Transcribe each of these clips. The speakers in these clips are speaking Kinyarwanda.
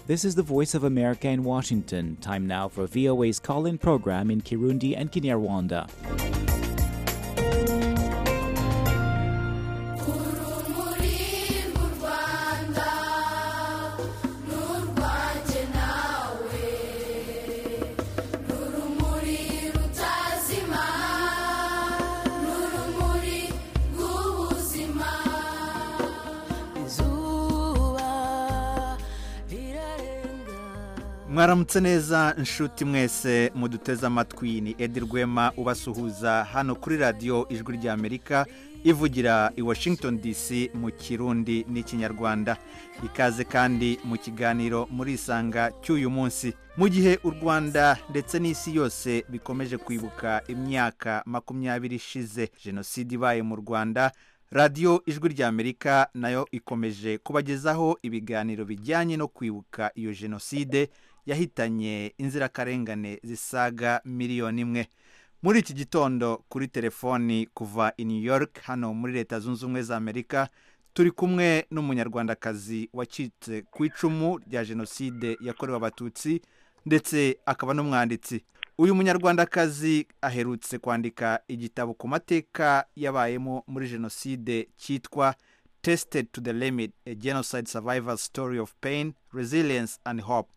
This is the Voice of America in Washington. Time now for VOA's call in program in Kirundi and Kinyarwanda. mwaramutse neza inshuti mwese muduteze amatwi ni edi rwema ubasuhuza hano kuri radiyo ijwi ry'amerika ivugira i washington dc mu kirundi n'ikinyarwanda ikaze kandi mu kiganiro murisanga cy'uyu munsi mu gihe u rwanda ndetse n'isi yose bikomeje kwibuka imyaka makumyabiri ishize jenoside ibaye mu rwanda radiyo ijwi ry'amerika nayo ikomeje kubagezaho ibiganiro bijyanye no kwibuka iyo jenoside yahitanye inzirakarengane zisaga miliyoni imwe muri iki gitondo kuri telefoni kuva i new york hano muri leta zunze ubumwe za amerika turi kumwe n'umunyarwandakazi wacitse ku icumu rya jenoside yakorewe abatutsi ndetse akaba n'umwanditsi uyu munyarwandakazi aherutse kwandika igitabo ku mateka yabayemo muri jenoside cyitwa tested to the limit a genocide survivor story of pain resilience and hope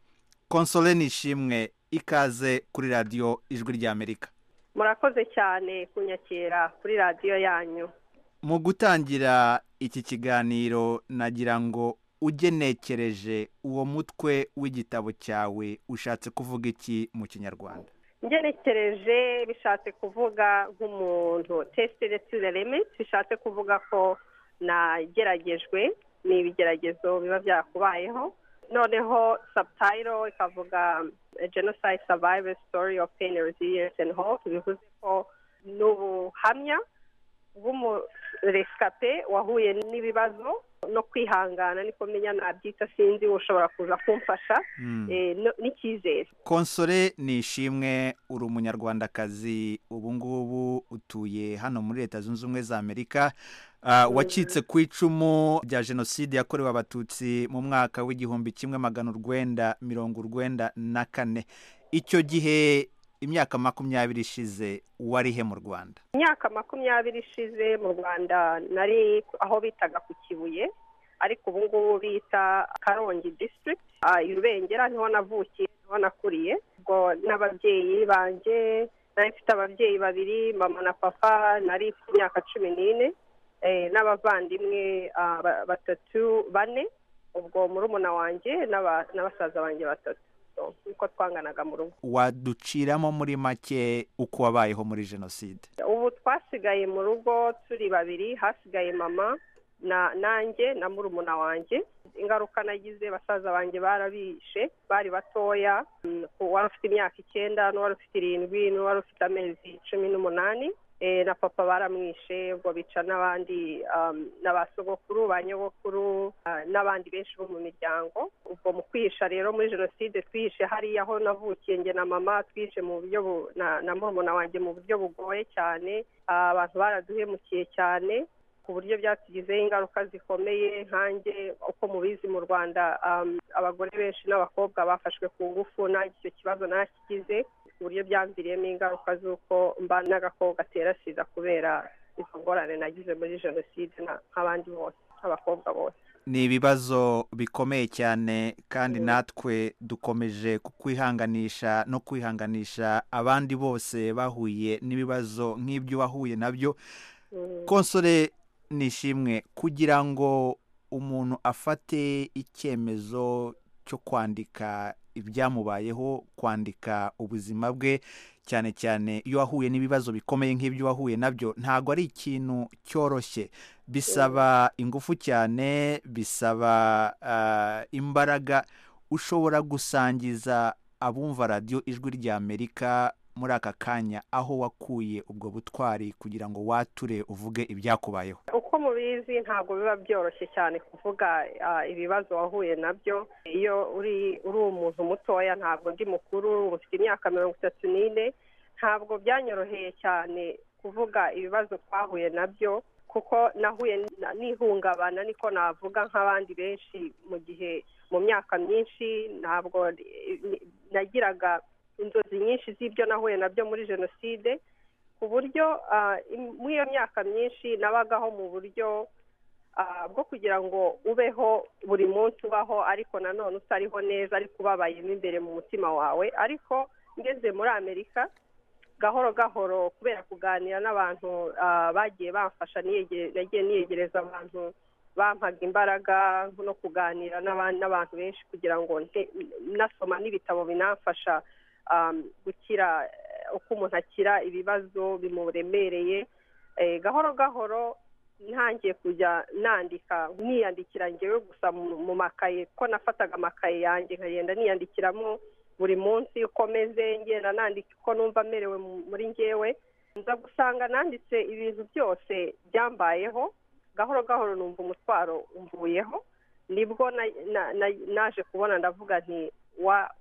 konsole nishimwe ikaze kuri radiyo ijwi ry'amerika murakoze cyane kunyakira kuri radiyo yanyu mu gutangira iki kiganiro nagira ngo ugenekereje uwo mutwe w'igitabo cyawe ushatse kuvuga iki mu kinyarwanda ngerekereje bishatse kuvuga nk'umuntu tesitire tu limit bishatse kuvuga ko nageragejwe ni ibigeragezo biba byakubayeho noneho sabutayiro ikavuga jenoside savayire sitori ofu peyini reziliyensi endi hope bivuze ko ni ubuhamya bw'umuresikape wahuye n'ibibazo no kwihangana niko menya nabyita sinzi ushobora kuza kumfasha n'icyizere konsore ni ishimwe uri umunyarwandakazi ubu ngubu utuye hano muri leta zunze ubumwe za amerika wacitse ku icumu rya jenoside yakorewe abatutsi mu mwaka w'igihumbi kimwe magana urwenda mirongo urwenda na kane icyo gihe imyaka makumyabiri ishize warihe mu rwanda imyaka makumyabiri ishize mu rwanda nari aho bitaga ku kibuye ariko ubu ngubu bita karongi disitirigiti irubengera niho navukiye niho nakuriye ubwo n'ababyeyi banjye nari mfite ababyeyi babiri mama na papa nari mfite imyaka cumi n'ine n'abavandimwe batatu bane ubwo murumuna wanjye n'abasaza banjye batatu nkuko twanganaga mu rugo waduciramo muri make uko wabayeho muri jenoside ubu twasigaye mu rugo turi babiri hasigaye mama na nanjye na murumuna wanjye ingaruka nagize basaza banjye barabishe bari batoya uwari ufite imyaka icyenda n'uwari ufite irindwi n'uwari ufite amezi cumi n'umunani na papa baramwishe ubwo bica n'abandi na ba sogokuru ba nyogokuru n'abandi benshi bo mu miryango ubwo mu kwihisha rero muri jenoside twihishe hariya aho navukiye nge na mama twihishe mu buryo na murumuna wanjye mu buryo bugoye cyane abantu baraduhemukiye cyane ku buryo byatugizeho ingaruka zikomeye nkanjye uko mubizi mu rwanda abagore benshi n'abakobwa bafashwe ku ngufu nanjye icyo kibazo nakigize ku buryo byamviriyemo ingaruka z'uko mba n'agakobwa gatera sida kubera izo ngorane nagize muri jenoside nk'abandi bose nk'abakobwa bose ni ibibazo bikomeye cyane kandi natwe dukomeje kukwihanganisha no kwihanganisha abandi bose bahuye n'ibibazo nk'ibyo wahuye nabyo konsore nishimwe kugira ngo umuntu afate icyemezo cyo kwandika ibyamubayeho kwandika ubuzima bwe cyane cyane iyo wahuye n'ibibazo bikomeye nk'ibyo wahuye nabyo ntabwo ari ikintu cyoroshye bisaba ingufu cyane bisaba imbaraga ushobora gusangiza abumva radiyo ijwi ry'amerika muri aka kanya aho wakuye ubwo butwari kugira ngo wature uvuge ibyakubayeho uko mubizi ntabwo biba byoroshye cyane kuvuga ibibazo wahuye nabyo iyo uri uri umuntu mutoya ntabwo ndi mukuru ufite imyaka mirongo itatu n'ine ntabwo byanyoroheye cyane kuvuga ibibazo twahuye nabyo kuko nahuye n'ihungabana niko navuga nk'abandi benshi mu gihe mu myaka myinshi ntabwo nagiraga inzozi nyinshi z'ibyo nahuye nabyo muri jenoside ku buryo muri iyo myaka myinshi nabagaho mu buryo bwo kugira ngo ubeho buri munsi ubaho ariko nanone utariho neza ariko ubabayemo imbere mu mutima wawe ariko ngeze muri amerika gahoro gahoro kubera kuganira n'abantu bagiye bamfasha nagiye niyegereza abantu bampaga imbaraga no kuganira n'abantu benshi kugira ngo nasoma n'ibitabo binamfasha gukira uko umuntu akira ibibazo bimuremereye gahoro gahoro ntangiye kujya nandika niyandikira ngewe gusa mu makaye ko nafataga amakaye yanjye nkagenda niyandikiramo buri munsi uko meze ngenda nandika uko numva amerewe muri ngewe nza gusanga nanditse ibintu byose byambayeho gahoro gahoro numva umutwaro umvuyeho nibwo naje kubona ndavuga nti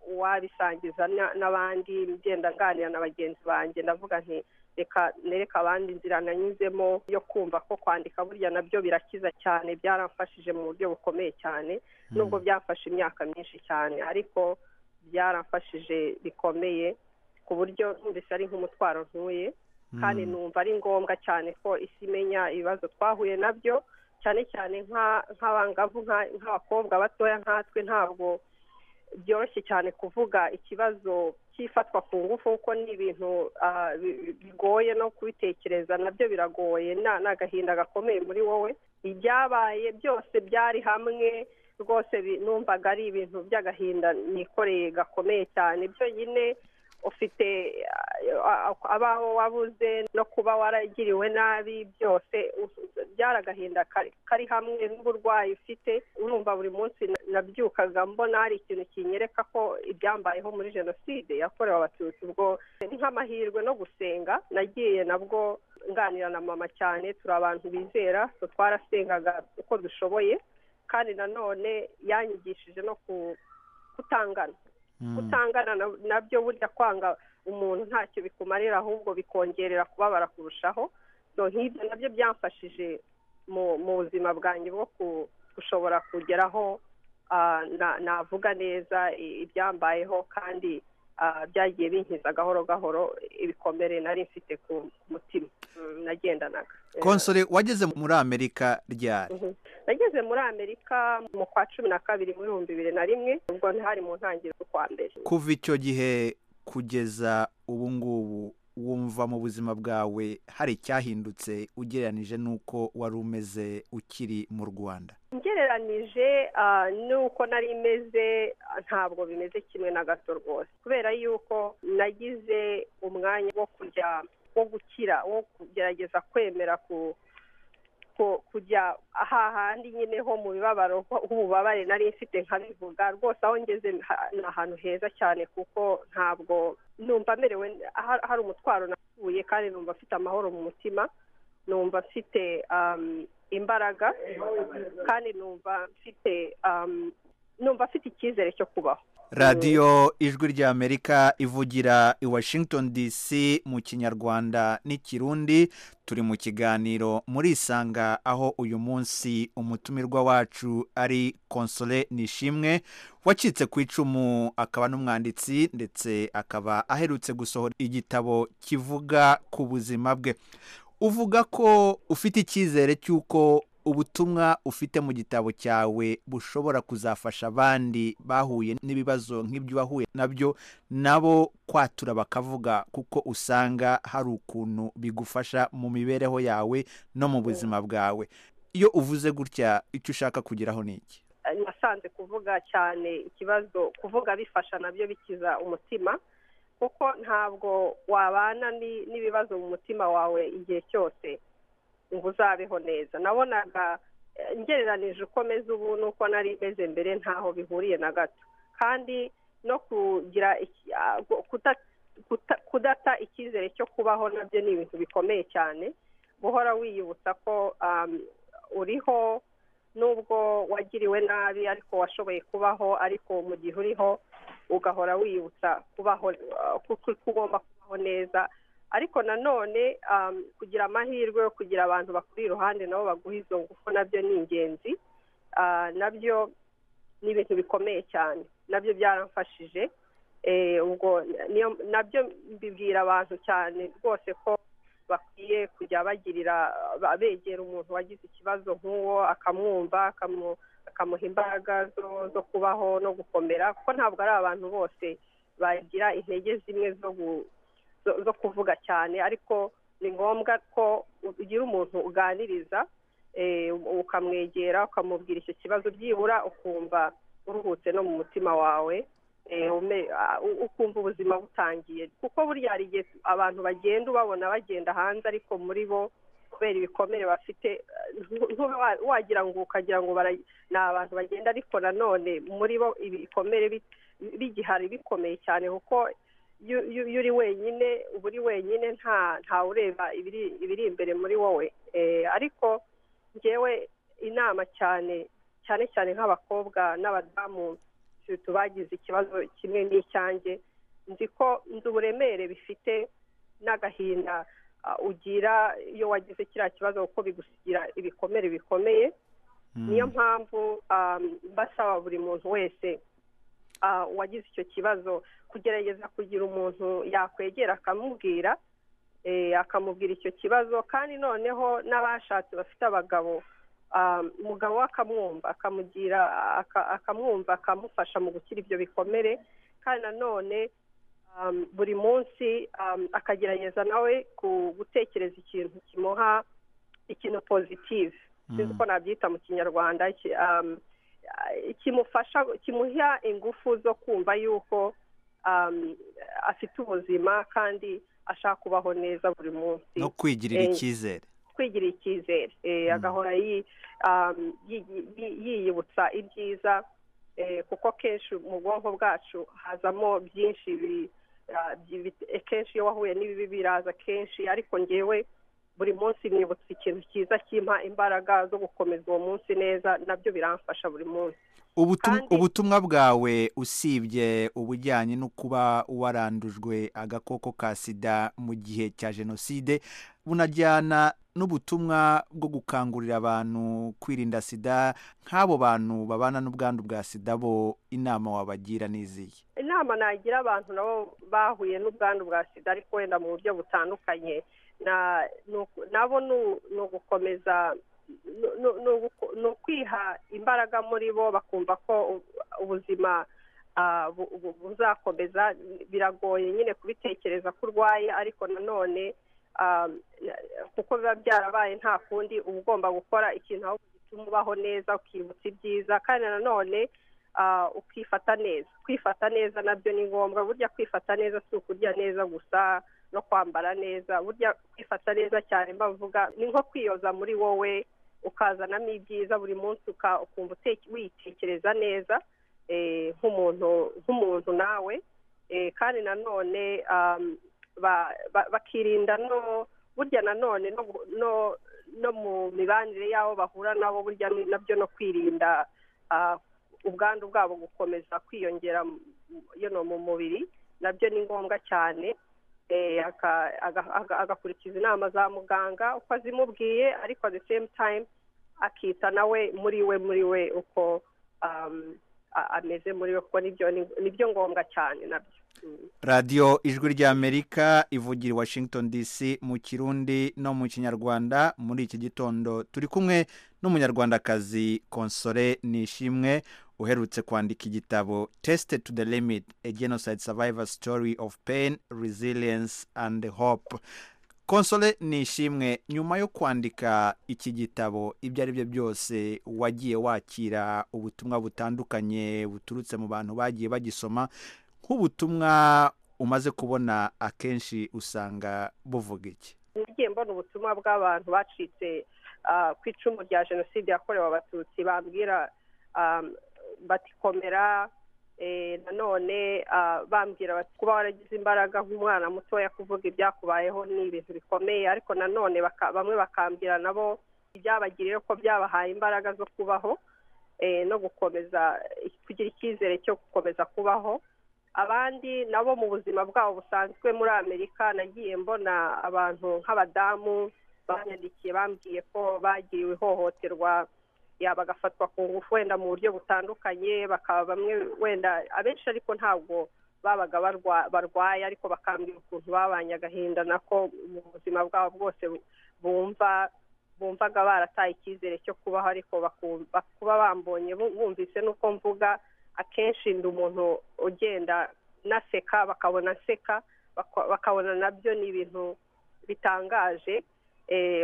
wabisangiza n'abandi ngenda nganira na bagenzi banjye ndavuga nti reka nereka abandi inzira nanyuzemo yo kumva ko kwandika burya nabyo birakiza cyane byaramfashije mu buryo bukomeye cyane nubwo byafashe imyaka myinshi cyane ariko byaramfashije bikomeye ku buryo numvise ari nk'umutwaro ntuye kandi numva ari ngombwa cyane ko isi imenya ibibazo twahuye nabyo cyane cyane nk'abangavu nk'abakobwa batoya nkatwe ntabwo byoroshye cyane kuvuga ikibazo cy'ifatwa ku ngufu kuko ni ibintu bigoye no kubitekereza nabyo biragoye ni agahinda gakomeye muri wowe ibyabaye byose byari hamwe rwose numvaga ari ibintu by'agahinda nikoreye gakomeye cyane byonyine ufite abaho wabuze no kuba waragiriwe nabi byose byari agahinda kari hamwe n'uburwayi ufite urumva buri munsi nabyukaga mbona hari ikintu kinyereka ko ibyambayeho muri jenoside yakorewe abatutsi ubwo ni nk'amahirwe no gusenga nagiye nabwo nganira na mama cyane turi abantu bizera twarasengaga uko dushoboye kandi nanone yanyigishije no kutangana kutangana nabyo burya kwanga umuntu ntacyo bikumarira ahubwo bikongerera kubabara kurushaho nk'ibyo nabyo byamfashije mu buzima bwanjye bwo gushobora kugeraho navuga neza ibyambayeho kandi byagiye binkiza gahoro gahoro ibikomere nari mfite ku mutima nagendanaga konsore wageze muri amerika ryari nageze muri amerika mu kwa cumi na kabiri mu bihumbi bibiri na rimwe ubwo ntihari mu ntangiriro z'ukwa mbere kuva icyo gihe kugeza ubu ngubu wumva mu buzima bwawe hari icyahindutse ugereranije n'uko wari umeze ukiri mu rwanda ngereranije n'uko nari imeze ntabwo bimeze kimwe na gato rwose kubera yuko nagize umwanya wo kujya wo gukira wo kugerageza kwemera ku kujya ahahandi nyine ho mu bibabaro h'ububabare nari mfite nkabivuga rwose aho ngeze ni ahantu heza cyane kuko ntabwo numva merewe hari umutwaro navuye kandi numva afite amahoro mu mutima numva afite imbaraga kandi numva mfite numva afite icyizere cyo kubaho radiyo ijwi ry'amerika ivugira i washington dc mu kinyarwanda n'ikirundi turi mu kiganiro muri isanga aho uyu munsi umutumirwa wacu ari konsole nishimwe wacitse ku icumu akaba n'umwanditsi ndetse akaba aherutse gusohora igitabo kivuga ku buzima bwe uvuga ko ufite icyizere cy'uko ubutumwa ufite mu gitabo cyawe bushobora kuzafasha abandi bahuye n'ibibazo nk'ibyo wahuye nabyo nabo kwatura bakavuga kuko usanga hari ukuntu bigufasha mu mibereho yawe no mu buzima bwawe iyo uvuze gutya icyo ushaka kugeraho ni iki nasanze kuvuga cyane ikibazo kuvuga bifasha nabyo bikiza umutima kuko ntabwo wabana n'ibibazo mu mutima wawe igihe cyose ngo uzabeho neza nabonaga ngereranije uko meze ubu nuko nari meze mbere ntaho bihuriye na gato kandi no kugira kudata icyizere cyo kubaho nabyo ni ibintu bikomeye cyane guhora wiyibutsa ko uriho nubwo wagiriwe nabi ariko washoboye kubaho ariko mu gihe uriho ugahora wiyibutsa kubaho kuko ugomba kubaho neza ariko nanone kugira amahirwe yo kugira abantu bakuri iruhande nabo baguha izo ngufu nabyo ni ingenzi nabyo ni ibintu bikomeye cyane nabyo byaramfashije ubwo nabyo mbibwira abantu cyane rwose ko bakwiye kujya bagirira begera umuntu wagize ikibazo nk'uwo akamwumva akamuha imbaraga zo kubaho no gukomera kuko ntabwo ari abantu bose bagira intege zimwe zo kuvuga cyane ariko ni ngombwa ko ugira umuntu uganiriza ukamwegera ukamubwira icyo kibazo byibura ukumva uruhutse no mu mutima wawe ukumva ubuzima butangiye kuko burya hari igihe abantu bagenda ubabona bagenda hanze ariko muri bo kubera ibikomere bafite wagira ngo ukagira ngo ni abantu bagenda ariko nanone muri bo ibikomere bigihari bikomeye cyane kuko iyo uri wenyine uba uri wenyine nta ureba ibiri imbere muri wowe ariko ngewe inama cyane cyane cyane nk'abakobwa n'abadamu tubagize ikibazo kimwe n'icyanjye nzi ko nzi uburemere bifite n'agahinda ugira iyo wagize kiriya kibazo kuko bigusigira ibikomere bikomeye niyo mpamvu basaba buri muntu wese wagize icyo kibazo kugerageza kugira umuntu yakwegera akamubwira akamubwira icyo kibazo kandi noneho n'abashatse bafite abagabo umugabo we akamwumva akamugira akamwumva akamufasha mu gukira ibyo bikomere kandi nanone buri munsi akagerageza nawe gutekereza ikintu kimuha ikintu pozitive sinzi ko nabyita mu kinyarwanda kimufasha kimuha ingufu zo kumva yuko afite ubuzima kandi ashaka kubaho neza buri munsi no kwigirira icyizere kwigirira icyizere agahora yiyibutsa ibyiza kuko kenshi mu bwonko bwacu hazamo byinshi kenshi iyo wahuye n'ibibi biraza kenshi ariko ngewe buri munsi nibutsa ikintu cyiza kimpa imbaraga zo gukomeza uwo munsi neza nabyo biramfasha buri munsi ubutumwa bwawe usibye ubujyanye no kuba warandujwe agakoko ka sida mu gihe cya jenoside bunajyana n'ubutumwa bwo gukangurira abantu kwirinda sida nk'abo bantu babana n'ubwandu bwa sida bo inama wabagira n'izihe inama nagira abantu nabo bahuye n'ubwandu bwa sida ariko wenda mu buryo butandukanye nabo ni ugukomeza ni ukwiha imbaraga muri bo bakumva ko ubuzima buzakomeza biragoye nyine kubitekereza ko urwaye ariko nanone kuko biba byarabaye nta kundi uba ugomba gukora ikintu aho gituma ubaho neza ukibutsa ibyiza kandi nanone ukifata neza kwifata neza nabyo ni ngombwa burya kwifata neza si ukurya neza gusa no kwambara neza burya kwifata neza cyane mbavuga ni nko kwiyoza muri wowe ukazanamo ibyiza buri munsi ukumva witekereza neza nk'umuntu nawe kandi nanone bakirinda no burya nanone no mu mibanire y'abo bahura nabo burya nabyo no kwirinda ubwandu bwabo gukomeza kwiyongera mu mubiri nabyo ni ngombwa cyane agakurikiza inama za muganga uko azimubwiye ariko at the same time akita nawe muri we muri we uko ameze muri we kuko nibyo ngombwa cyane nabyo radiyo ijwi ry'amerika ivugira i washington dc mu kirundi no mu kinyarwanda muri iki gitondo turi kumwe n'umunyarwandakazi konsore nishimwe uherutse kwandika igitabo tesite to the limit a genocide survivor story of pain resilience and hope konsore nishimwe nyuma yo kwandika iki gitabo ibyo ari byo byose wagiye wakira ubutumwa butandukanye buturutse mu bantu bagiye bagisoma nk'ubutumwa umaze kubona akenshi usanga buvuga iki ngiye mbona ubutumwa bw'abantu bacitse ku icumu rya jenoside yakorewe abatutsi bambwira batikomera nanone bambwira kuba waragize imbaraga nk'umwana mutoya kuvuga ibyakubayeho ni ibintu bikomeye ariko nanone bamwe bakambwira nabo ibyabagiriye ko byabahaye imbaraga zo kubaho no gukomeza kugira icyizere cyo gukomeza kubaho abandi nabo mu buzima bwabo busanzwe muri amerika nagiye mbona abantu nk'abadamu banyandikiye bambwiye ko bagiriwe ihohoterwa ya bagafatwa ku ngufu wenda mu buryo butandukanye bakaba bamwe wenda abenshi ariko ntabwo babaga barwaye ariko bakambwira ukuntu babanye agahinda nako mu buzima bwabo bwose bumva bumvaga barataye icyizere cyo kubaho ariko kuba bambonye bumvise nuko mvuga akenshi ndi umuntu ugenda naseka bakabona nseka bakabona nabyo ni ibintu bitangaje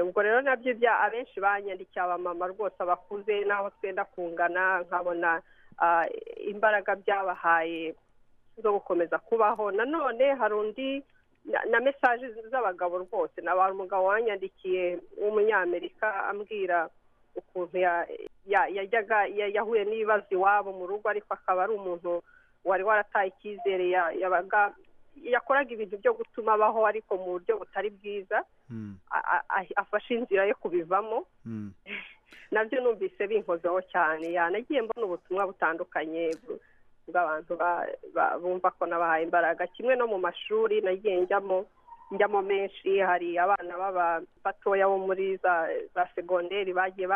ubwo rero nabyo abenshi banyandikiye abamama rwose abakuze n'aho twenda kungana nkabona imbaraga byabahaye zo gukomeza kubaho nanone hari undi na mesaje z'abagabo rwose ni abantu umugabo wanyandikiye w'umunyamerika ambwira ukuntu yajyaga yahuye n'ibibazo iwabo mu rugo ariko akaba ari umuntu wari warataye icyizere yabaga yakoraga ibintu byo gutuma abaho ariko mu buryo butari bwiza afashe inzira yo kubivamo nabyo numvise binkozeho cyane yanagiye mbona ubutumwa butandukanye bw'abantu bumva ko nabahaye imbaraga kimwe no mu mashuri nagiye njyamo njyamo menshi hari abana baba batoya bo muri za segonderi bagiye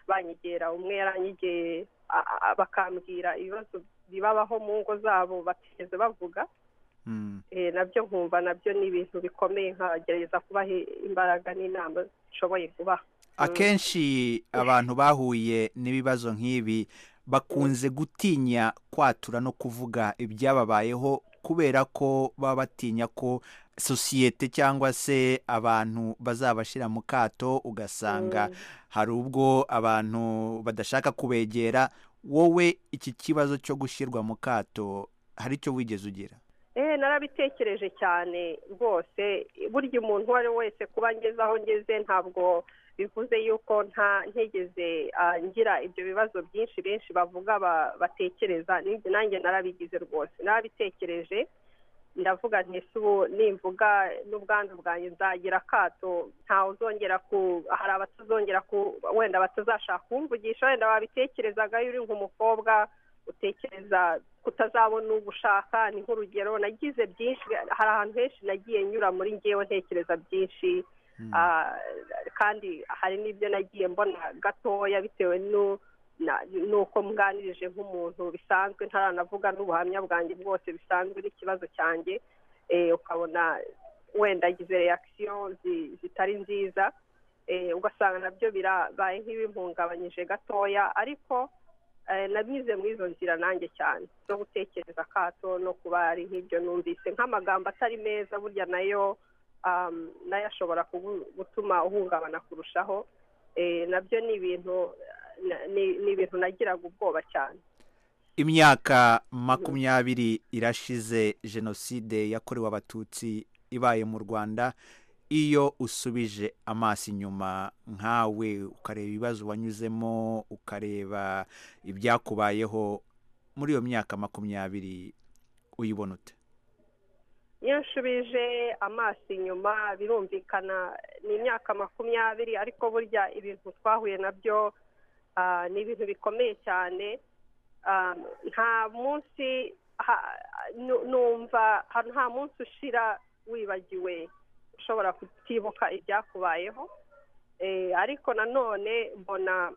banyegera umwe yaranyegeye bakambwira ibibazo bibabaho mu ngo zabo batigeze bavuga nabyo nkumva nabyo ni ibintu bikomeye nkagerageza kubaha imbaraga n'inama zishoboye kubaha akenshi abantu bahuye n'ibibazo nk'ibi bakunze gutinya kwatura no kuvuga ibyababayeho kubera ko baba batinya ko sosiyete cyangwa se abantu bazabashyira mu kato ugasanga hari ubwo abantu badashaka kubegera wowe iki kibazo cyo gushyirwa mu kato hari icyo wigeze ugira eee narabitekereje cyane rwose burya umuntu uwo ari we wese kuba ngeze aho ngeze ntabwo bivuze yuko nta ntegeze ngira ibyo bibazo byinshi benshi bavuga batekereza nanjye narabigize rwose narabitekereje ndavuga ntese ubu nimvuga n'ubwandu bwanjye nzagira akato ntawe uzongera ku hari abatazongera ku wenda batazashaka kumvugisha wenda babitekerezaga uri nk'umukobwa utekereza kutazabona ugushaka ni nk'urugero nagize byinshi hari ahantu henshi nagiye nyura muri ngewe ntekereza byinshi kandi hari n'ibyo nagiye mbona gatoya bitewe n'uko mwanirije nk'umuntu bisanzwe ntaranavuga n'ubuhamya bwanjye bwose bisanzwe n'ikibazo cyanjye ukabona wenda agize reakisiyo zitari nziza ugasanga nabyo birabaye nk'ibimpungabanyije gatoya ariko nabize muri izo nzira nanjye cyane zo gutekereza akato no kuba ari nk'ibyo numvise nk'amagambo atari meza burya nayo nayo ashobora gutuma uhungabana kurushaho nabyo ni ibintu nagiraga ubwoba cyane imyaka makumyabiri irashize jenoside yakorewe abatutsi ibaye mu rwanda iyo usubije amaso inyuma nkawe ukareba ibibazo wanyuzemo ukareba ibyakubayeho muri iyo myaka makumyabiri uyibona ute iyo nshubije amaso inyuma birumvikana ni imyaka makumyabiri ariko burya ibintu twahuye nabyo ni ibintu bikomeye cyane nta munsi numva nta munsi ushira wibagiwe ushobora kutibuka ibyakubayeho ariko nanone mbona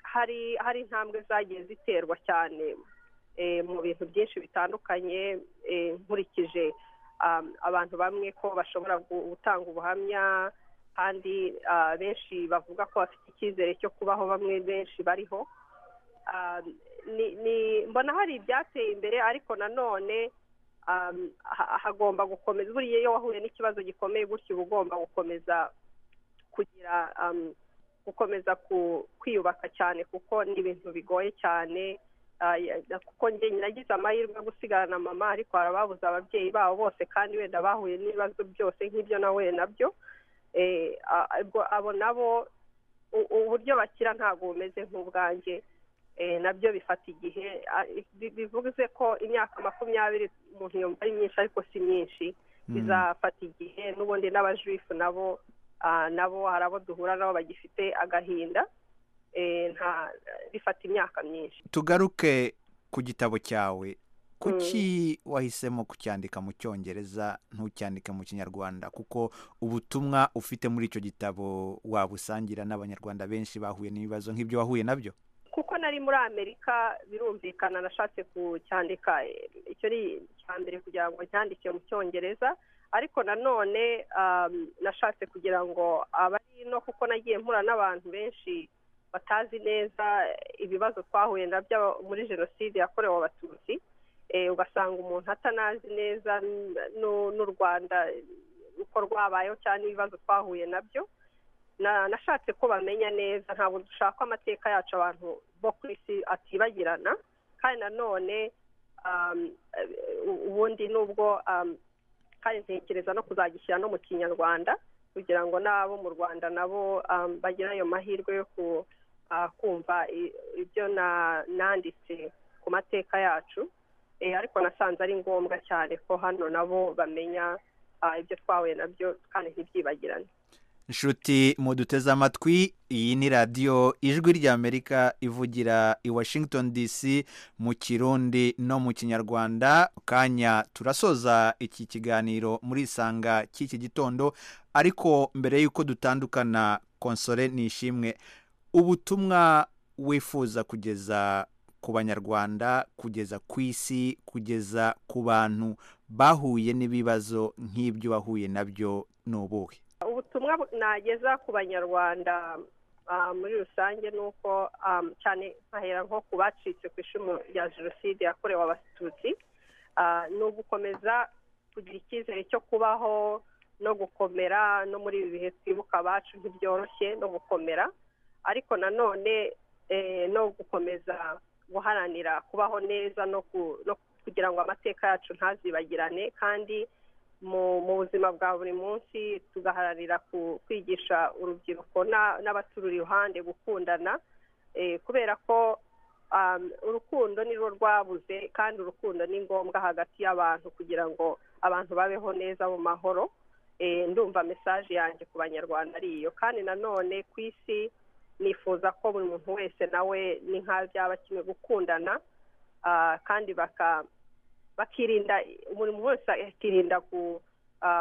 hari hari intambwe zagiye ziterwa cyane mu bintu byinshi bitandukanye nkurikije abantu bamwe ko bashobora gutanga ubuhamya kandi benshi bavuga ko bafite icyizere cyo kubaho bamwe benshi bariho mbona hari ibyateye imbere ariko nanone hagomba gukomeza buriya iyo wahuye n'ikibazo gikomeye gutyo uba ugomba gukomeza kugira gukomeza kwiyubaka cyane kuko ni ibintu bigoye cyane kuko njye nagize amahirwe yo gusigarana mama ariko hari ababuze ababyeyi babo bose kandi wenda bahuye n'ibibazo byose nk'ibyo nahuye nabyo abo nabo uburyo bakira ntabwo bumeze nk'ubwanjye nabyo bifata igihe bivuze ko imyaka makumyabiri umuntu yumva ari myinshi ariko si myinshi bizafata igihe n'ubundi n'abajuifu nabo nabo hari abo duhura nabo bagifite agahinda bifata imyaka myinshi tugaruke ku gitabo cyawe kuki wahisemo kucyandika mu cyongereza ntucyandike mu kinyarwanda kuko ubutumwa ufite muri icyo gitabo wabusangira n'abanyarwanda benshi bahuye n'ibibazo nk'ibyo wahuye nabyo kuko nari muri amerika birumvikana nashatse kucyandika icyo ari icya mbere kugira ngo cyandike mu cyongereza ariko nanone nashatse kugira ngo abari no kuko nagiye mpura n'abantu benshi batazi neza ibibazo twahuye nabyo muri jenoside yakorewe abatutsi ugasanga umuntu atanazi neza n'u rwanda uko rwabayeho cyane ibibazo twahuye nabyo nashatse ko bamenya neza ntabwo dushaka amateka yacu abantu bo ku isi atibagirana kandi nanone ubundi nubwo kandi ntekereza no kuzagishyira no mu kinyarwanda kugira ngo n'abo mu rwanda nabo bagire ayo mahirwe yo kumva ibyo nanditse ku mateka yacu ariko nasanze ari ngombwa cyane ko hano nabo bamenya ibyo twahuye nabyo kandi ntibyibagirane inshuti muduteze amatwi iyi ni radiyo ijwi ry'amerika ivugira i washington dc mu kirundi no mu kinyarwanda kanya turasoza iki kiganiro muri isanga cy'iki gitondo ariko mbere y'uko dutandukana konsore ni ishimwe ubutumwa wifuza kugeza ku banyarwanda kugeza ku isi kugeza ku bantu bahuye n'ibibazo nk'ibyo wahuye nabyo ni ubuhe ubutumwa nageza ku banyarwanda muri rusange ni uko cyane nkahera nko ku bacitse ku icumu rya jenoside yakorewe abatutsi ni ugukomeza kugira icyizere cyo kubaho no gukomera no muri ibi bihe twibuka abacu ntibyoroshye no gukomera ariko nanone no gukomeza guharanira kubaho neza no kugira ngo amateka yacu ntazibagirane kandi mu buzima bwa buri munsi tugaharanira kwigisha urubyiruko n'abaturi iruhande gukundana kubera ko urukundo nirwo rwabuze kandi urukundo ni ngombwa hagati y'abantu kugira ngo abantu babeho neza mu mahoro ndumva mesaje yanjye ku banyarwanda ari iyo kandi nanone ku isi nifuza ko buri muntu wese nawe ni nk'aho byaba kimwe gukundana kandi baka bakirinda buri muntu wese akirinda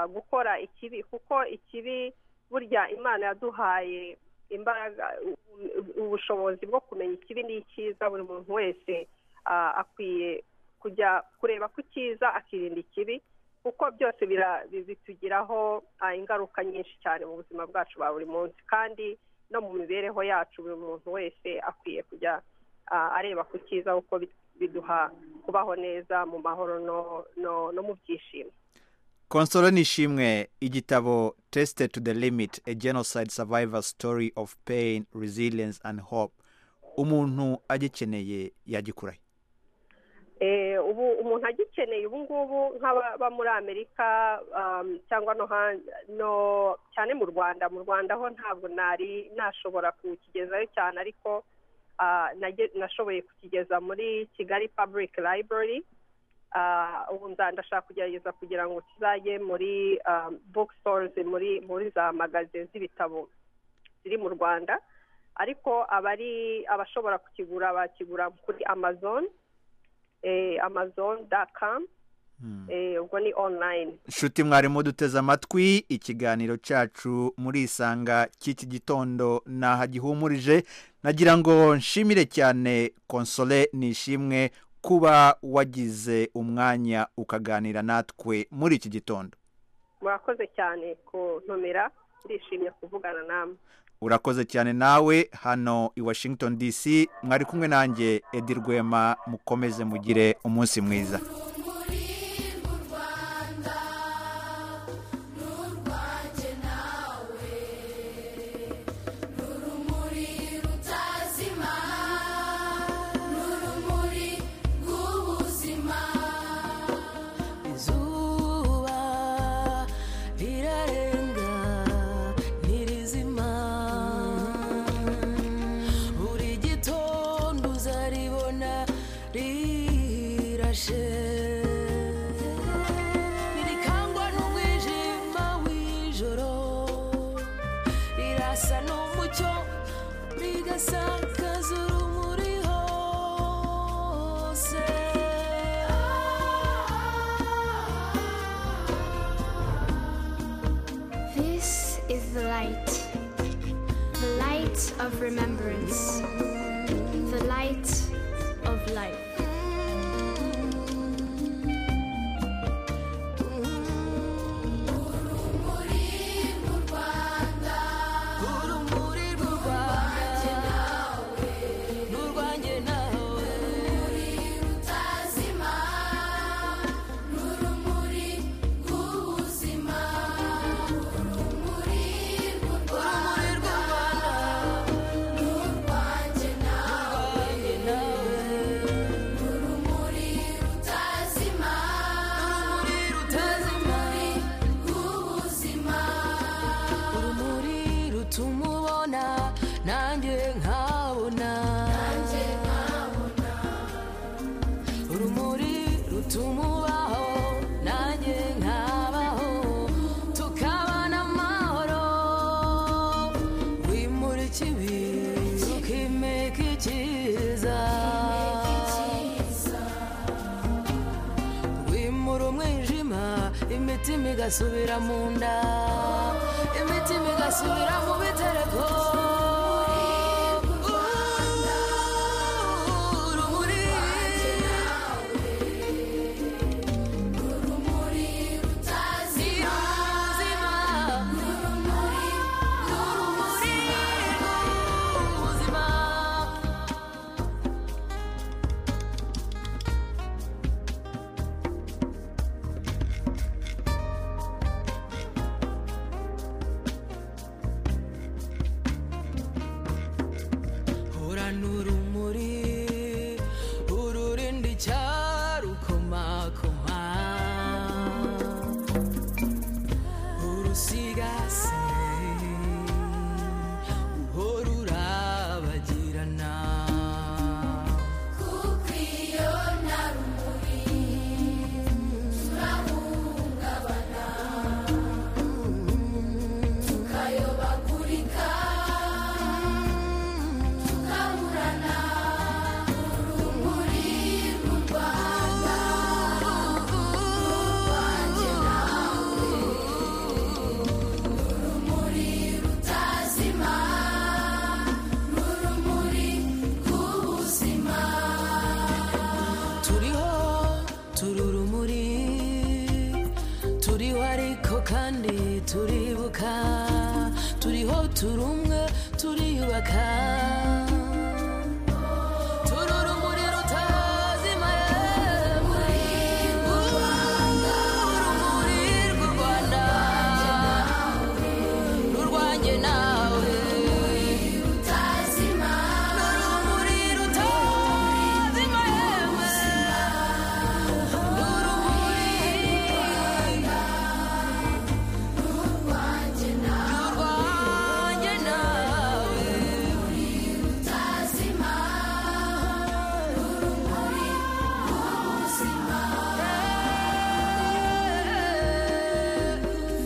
gukora ikibi kuko ikibi burya imana yaduhaye imbaraga ubushobozi bwo kumenya ikibi ni icyiza buri muntu wese akwiye kujya kureba ku cyiza akirinda ikibi kuko byose bitugiraho ingaruka nyinshi cyane mu buzima bwacu bwa buri munsi kandi no mu mibereho yacu buri muntu wese akwiye kujya areba ku cyiza kuko biduha kubaho neza mu mahoro no mu byishimo konsoro nishimwe igitabo tesite to the limit a genocide survivor story of pain resilience and hope umuntu agikeneye yagikurahe ubu umuntu agikeneye ubu ngubu nk'ababa muri amerika cyangwa no cyane mu rwanda mu rwanda ho ntabwo nari nashobora kukigezayo cyane ariko nashoboye kukigeza muri kigali public library ubu ndashaka kugerageza kugira ngo kizajye muri bookstores muri muri za magaze z'ibitabo ziri mu rwanda ariko abari abashobora kukigura bakigura kuri amazon amazon dakamu ubwo ni online nshuti mwarimu duteze amatwi ikiganiro cyacu muri isanga cy'iki gitondo ntaha gihumurije nagira ngo nshimire cyane konsole nishimwe kuba wagize umwanya ukaganira natwe muri iki gitondo murakoze cyane kuntumira ndishimye kuvugana namwe urakoze cyane nawe hano i washington dc mwari kumwe nanjye edi rwema mukomeze mugire umunsi mwiza remembrance. The cyiza wimura umwijima imitima igasubira mu nda imitima igasubira mu bitereko urumuri ubuzima urumuri rw'ubuzima hora n'urumuri ururinda icyarukomakoma urusigase uhora urabagirana turiho turi urumuri turiho ariko kandi turibuka turiho turi umwe turiyubaka turi urumuri rutazima yewe urumuri rw'u rwanda n'urwanjye nawe n'urumuri rutazima yewe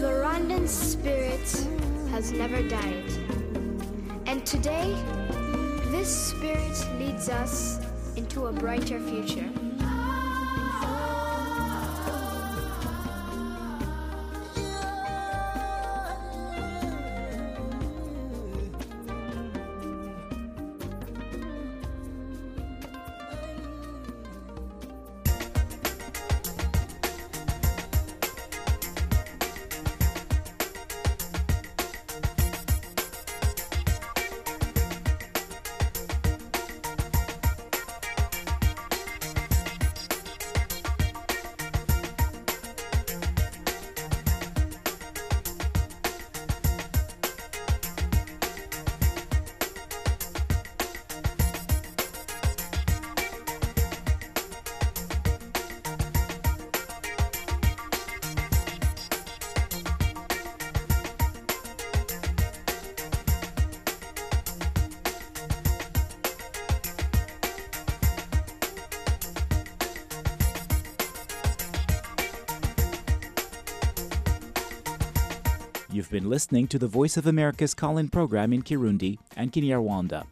The Rwandan spirit has never died. And today, this spirit leads us into a brighter future. You've been listening to the Voice of America's call in program in Kirundi and Kinyarwanda.